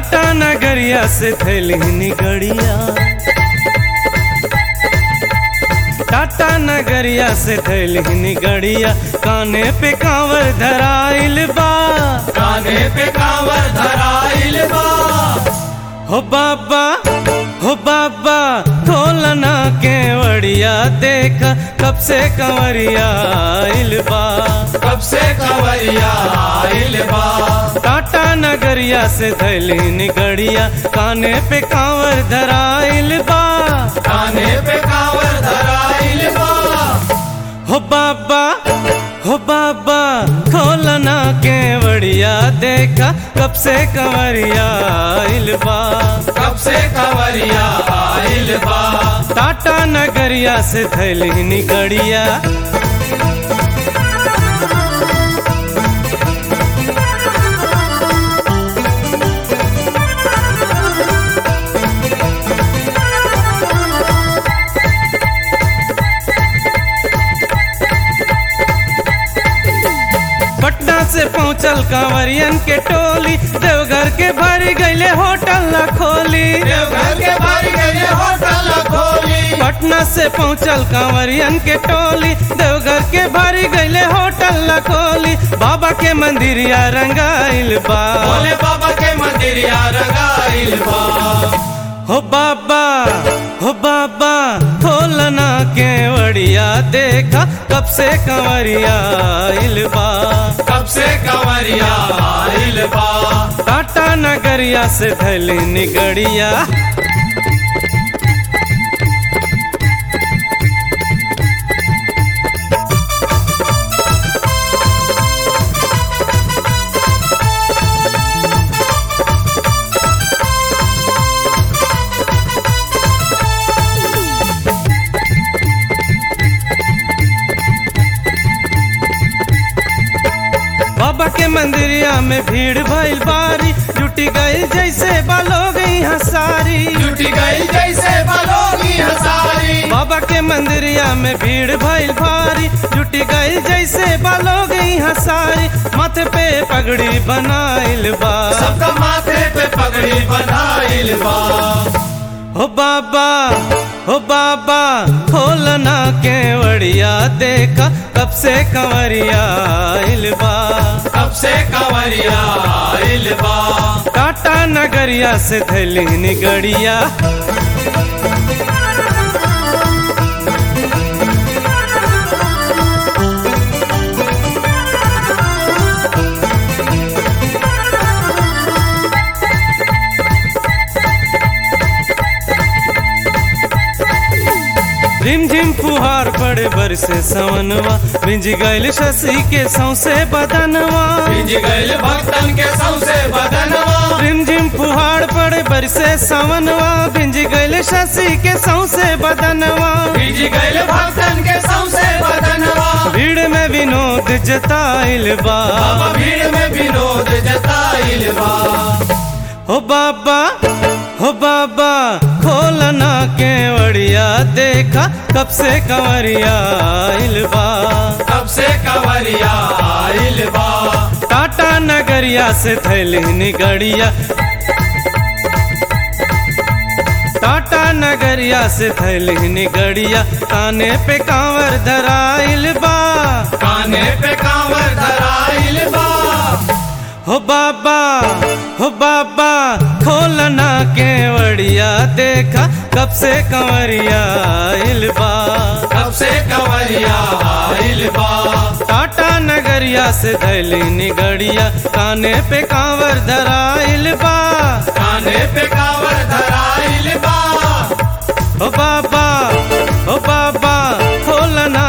टाटा नगरिया से थैली निगड़िया टाटा नगरिया से थैली निगड़िया काने पे कांवर धराइल बा काने पे कांवर धराइल बा हो बाबा हो बाबा खोलना केवड़िया देखा कब से कंवरिया आइल बा कब से कंवरिया आइल बा टाटा नगरिया से थैली निगड़िया काने पे कांवर धराइल बा काने पे कांवर धराइल बा हो बाबा हो बाबा खोलना केवड़िया देखा कब से कंवरिया आइल बा कब से कंवरिया आइल बा टाटा नगरिया से थैली निगड़िया पटना से पहुंचल कांवरियन के टोली देवघर के भर गईले होटल न खोली देवघर के भर गए होटल खोली पटना से पहुंचल कांवरियन के टोली देवघर के भर गईले होटल न खोली बाबा के मंदिरिया रंगाइल बा भोले बाबा के मंदिरिया रंगाइल बा हो बाबा हो बाबा खोलना केवड़िया देखा कब से कंवरिया आइल बा कब से कंवरिया आइल बा टाटा नगरिया से थैली निगड़िया बाबा के मंदिरिया में भीड़ भइल बारी जुटी गई जैसे बालो गई हसारी जुटी गई जैसे बलोगी हसारी बाबा के मंदिरिया में भीड़ भइल भारी जुटी गई जैसे बालो गई हसारी माथे पे पगड़ी बनाइल बा सबका माथे पे पगड़ी बनाइल बा हो बाबा हो बाबा खोलना केवड़िया देखा कब से कंवरिया आइल बा कब से कंवरिया आइल बा टाटा नगरिया से थैली निगड़िया रिमझिम फुहार पड़े बरसे सवनवा भिंज गइल शशि के सौसे बदनवा भिज गइल भक्तन के सौसे बदनवा रिमझिम फुहार पड़े बरसे सवनवा भिंज गइल शशि के सौसे बदनवा भिज गइल भक्तन के सौसे बदनवा भीड़ में विनोद जताइल बा बाबा भीड़ में विनोद जताइल बा हो बाबा हो बाबा खोलना केवड़िया देखा कब से कंवरिया आइल बा कब से कंवरिया आइल बा टाटा नगरिया से थैली निगड़िया टाटा नगरिया से थैली निगड़िया काने पे कांवर धराइल बा काने पे कांवर धराइल बा हो बाबा हो बाबा खोलना केवड़िया देखा कब से कंवरिया आइल बा कब से कंवरिया आइल बा टाटा नगरिया से थैली निगड़िया काने पे कांवर धराइल बा काने पे कांवर धराइल बा ओ बाबा ओ बाबा खोलना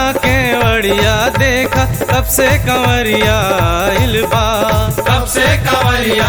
केवड़िया देखा कब से कंवरिया आइल बा कब से कंवरिया